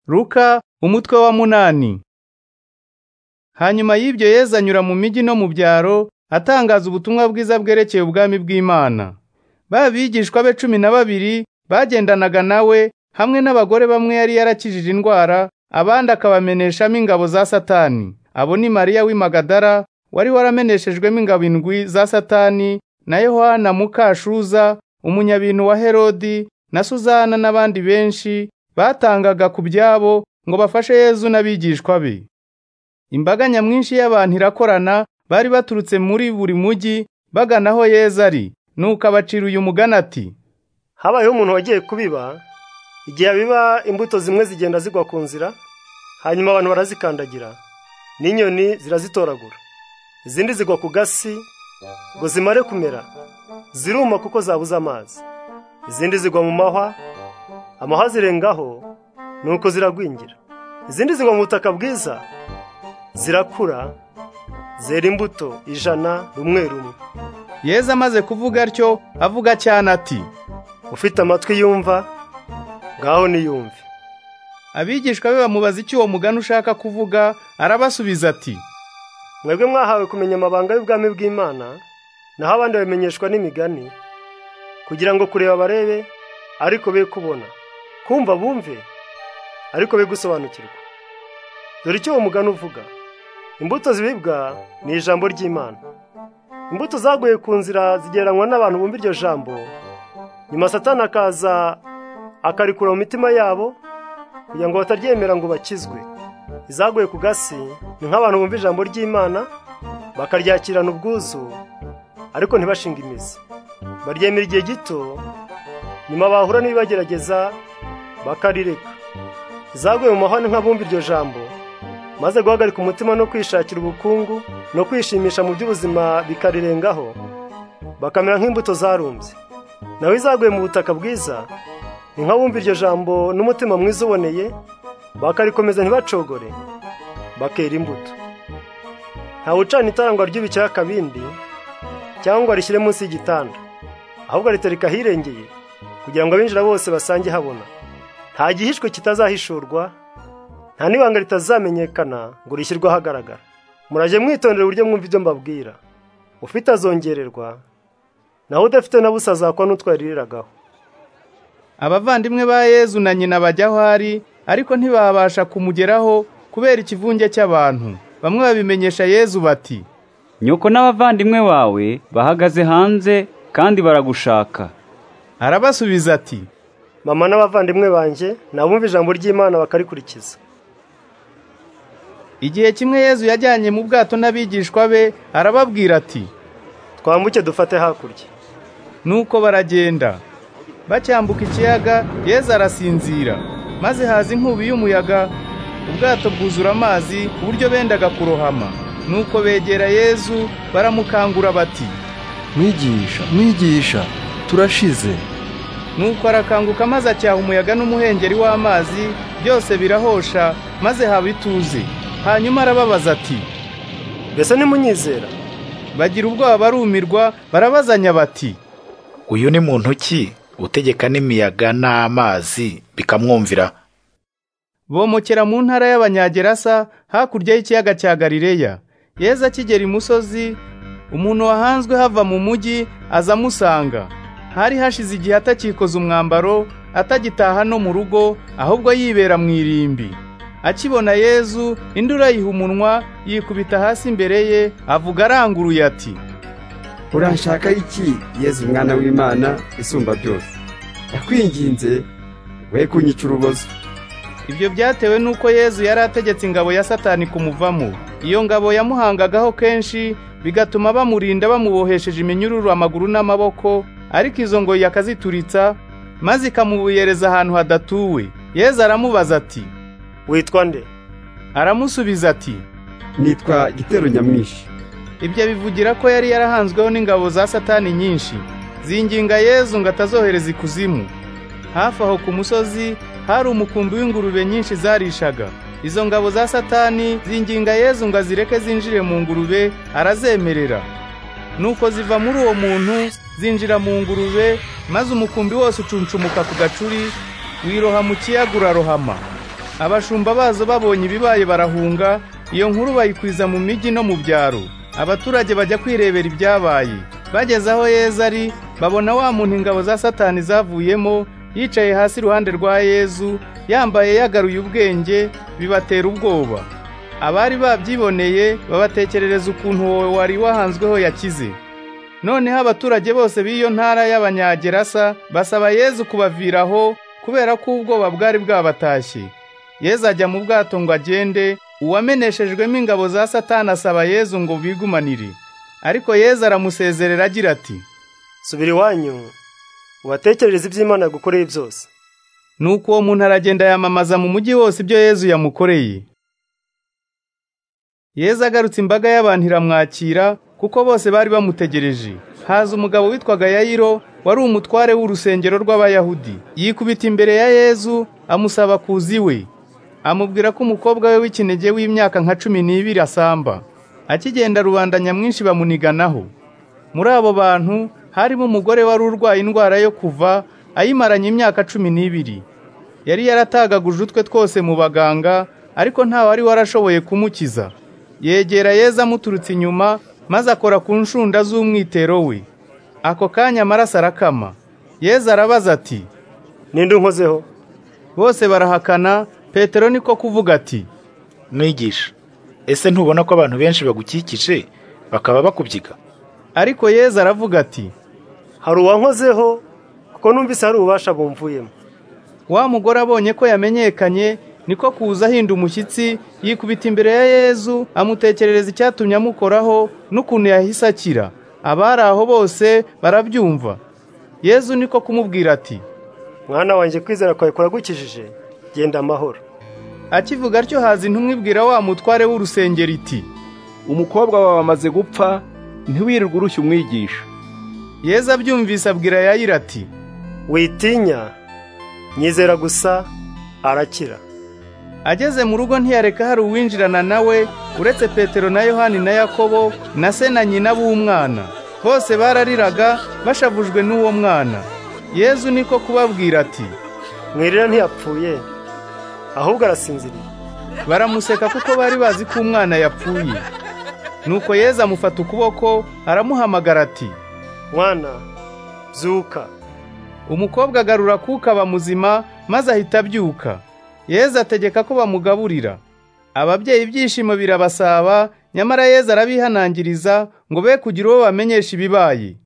Luka umutwe wa munani Hanyuma y'ibyo Yesu anyura mu migi no mu byaro atangaza ubutumwa bwiza bwerekeye ubwami bw'Imana ba bigishwa be cumi na babiri bagendanaga nawe hamwe n'abagore bamwe yari yarakijije indwara abandi akabameneshamo ingabo za satani abo ni Mariya w'i Magadara wari warameneshejwemo ingabo indwi za satani na Yohana Mukashuza umunyabintu wa Herodi na Suzana n'abandi benshi batangaga ku byabo ngo bafashe Yezu n'abigishwa be imbaga nyamwinshi y'abantu irakorana bari baturutse muri buri mujyi bagana aho Yezu ari nuko abacira uyu mugani ati habayeho umuntu wagiye kubiba igihe abiba imbuto zimwe zigenda zigwa ku nzira hanyuma abantu barazikandagira n'inyoni zirazitoragura izindi zigwa ku gasi ngo zimare kumera ziruma kuko zabuze amazi izindi zigwa mu mahwa amahwa zirengaho nuko ziragwingira izindi zigwa mu butaka bwiza zirakura zera imbuto ijana rumwe rumwe Yezu amaze kuvuga atyo avuga cyane ati ufite amatwi yumva ngaho niyumve abigishwa be bamubaza icyo uwo mugani ushaka kuvuga arabasubiza ati mwebwe mwahawe kumenya amabanga y'ubwami bw'imana naho abandi babimenyeshwa n'imigani kugira ngo kureba barebe ariko be kubona kumva bumve ariko be gusobanukirwa dore icyo uwo mugani uvuga imbuto zibibwa ni ijambo ry'imana imbuto zaguye ku nzira zigereranywa n'abantu bumva iryo jambo nyuma satani akaza akarikura mu mitima yabo kugira ngo bataryemera ngo bakizwe izaguye ku gasi ni nk'abantu bumva ijambo ry'imana bakaryakirana ubwuzu ariko ntibashinge imizi baryemera igihe gito nyuma bahura n'ibibagerageza bakarireka izaguye mu mahwa ni nk'abumva iryo jambo maze guhagarika umutima no kwishakira ubukungu no kwishimisha mu by'ubuzima bikarirengaho bakamera nk'imbuto zarumbye nawe izaguye mu butaka bwiza ni nk'abumva iryo jambo n'umutima mwiza uboneye bakarikomeza ntibacogore bakera imbuto ntawe ucana itara ngo aryubi akabindi cyangwa ngo arishyire munsi y'igitanda ahubwo aritereka ahirengeye kugira ngo abinjira bose basange habona nta gihishwe kitazahishurwa nta n'ibanga ritazamenyekana ngo rishyirwe ahagaragara murajye mwitondera uburyo mwumva ibyo mbabwira ufite azongererwa naho udafite na busa azakwa n'utwariragaho abavandimwe ba Yezu na nyina bajya aho ari ariko ntibabasha kumugeraho kubera ikivunge cy'abantu bamwe babimenyesha Yezu bati nyoko n'abavandimwe bawe bahagaze hanze kandi baragushaka arabasubiza ati mama n'abavandimwe banjye nabumva ijambo ry'imana bakarikurikiza igihe kimwe Yezu yajyanye mu bwato n'abigishwa be arababwira ati twambuke dufate hakurya nuko baragenda bacyambuka ikiyaga Yezu arasinzira maze haza inkubi y'umuyaga ubwato bwuzura amazi ku buryo bendaga kurohama nuko begera Yezu baramukangura bati mwigisha mwigisha turashize nuko arakanguka maze acyaha umuyaga n'umuhengeri w'amazi byose birahosha maze haba ituze hanyuma arababaza ati mbese nimunyizera bagira ubwoba barumirwa barabazanya bati uyu ni muntu ki utegeka n'imiyaga n'amazi bikamwumvira bomokera mu ntara y'abanyagerasa hakurya y'ikiyaga cya galileya Yezu akigera imusozi umuntu wahanzwe hava mu mujyi aza amusanga hari hashize igihe atakikoza umwambaro atagitaha no mu rugo ahubwo yibera mu irimbi akibona yezu induru ayiha umunwa yikubita hasi imbere ye avuga aranguruye ati uranshaka iki yezu mwana w'imana isumba byose ndakwinginze we kunyica urubozo ibyo byatewe n'uko yezu yari ategetse ingabo ya satani kumuvamo iyo ngabo yamuhangagaho kenshi bigatuma bamurinda bamubohesheje iminyururu amaguru n'amaboko ariko izo ngoyi akazituritsa maze ikamubuyereza ahantu hadatuwe yezu aramubaza ati witwa nde aramusubiza ati nitwa gitero nyamwinshi ibyo bivugira ko yari yarahanzweho n'ingabo za satani nyinshi zinginga yezu ngo atazohereza ikuzimu hafi aho ku musozi hari umukumbi w'ingurube nyinshi zarishaga izo ngabo za satani zinginga yezu ngo azireke zinjire mu ngurube arazemerera nuko ziva muri uwo muntu zinjira mu ngurube maze umukumbi wose ucuncumuka ku gacuri wiroha mu kiyaga urarohama abashumba bazo babonye ibibaye barahunga iyo nkuru bayikwiza mu mijyi no mu byaro abaturage bajya kwirebera ibyabaye bageze aho yezu ari babona wa muntu ingabo za satani zavuyemo yicaye hasi iruhande rwa yezu yambaye yagaruye ubwenge bibatera ubwoba abari babyiboneye babatekerereza ukuntu wowe wari wahanzweho yakize noneho abaturage bose b'iyo ntara y'abanyagerasa basaba yezu kubaviraho kubera ko ubwoba bwari bwabatashye yezu ajya mu bwato ngo agende uwameneshejwemo ingabo za satani asaba yezu ngo bigumanire ariko yezu aramusezerera agira ati subira iwanyu ubatekerereze iby'imana yagukoreye byose nuko uwo muntu aragenda yamamaza mu mujyi wose ibyo yezu yamukoreye yezu agarutse imbaga y'abantu iramwakira kuko bose bari bamutegereje haza umugabo witwaga yayiro wari umutware w'urusengero rw'abayahudi yikubita imbere ya yezu amusaba kuza iwe amubwira ko umukobwa we w'ikinege w'imyaka nka cumi n'ibiri asamba akigenda rubanda nyamwinshi bamuniganaho muri abo bantu harimo umugore wari urwaye indwara yo kuva ayimaranye imyaka cumi n'ibiri yari yaratagaguje utwe twose mu baganga ariko nta wari warashoboye kumukiza yegera yeza amuturutse inyuma maze akora ku nshunda z'umwitero we ako kanya amaraso arakama yeza arabaza ati ninde unkozeho bose barahakana petero niko kuvuga ati mwigisha ese ntubona ko abantu benshi bagukikije bakaba bakubyiga ariko yeza aravuga ati hari uwankozeho kuko numvise hari ububasha bumvuyemo wa mugore abonye ko yamenyekanye niko kuza ahinda umushyitsi yikubita imbere ya yezu amutekerereza icyatumye amukoraho n'ukuntu yahise akira abari aho bose barabyumva yezu niko kumubwira ati mwana wanjye kwizera kwawe kuragukijije genda amahoro akivuga atyo haza intumwa ibwira wa mutware w'urusengero iti umukobwa wawe amaze gupfa ntiwirirwe urushya umwigisha yezu abyumvise abwira yayira ati witinya nyizera gusa arakira ageze mu rugo ntiyareka hari uwinjirana nawe uretse petero na yohani na yakobo na se na nyina b'umwana bose barariraga bashavujwe n'uwo mwana yezu niko kubabwira ati mwirira ntiyapfuye ahubwo arasinziriye baramuseka kuko bari bazi ko umwana yapfuye nuko yezu amufata ukuboko aramuhamagara ati mwana zuka umukobwa agarura kuka aba muzima maze ahita abyuka yezu ategeka ko bamugaburira ababyeyi ibyishimo birabasaba nyamara yezu arabihanangiriza ngo be kugira uwo bamenyesha ibibaye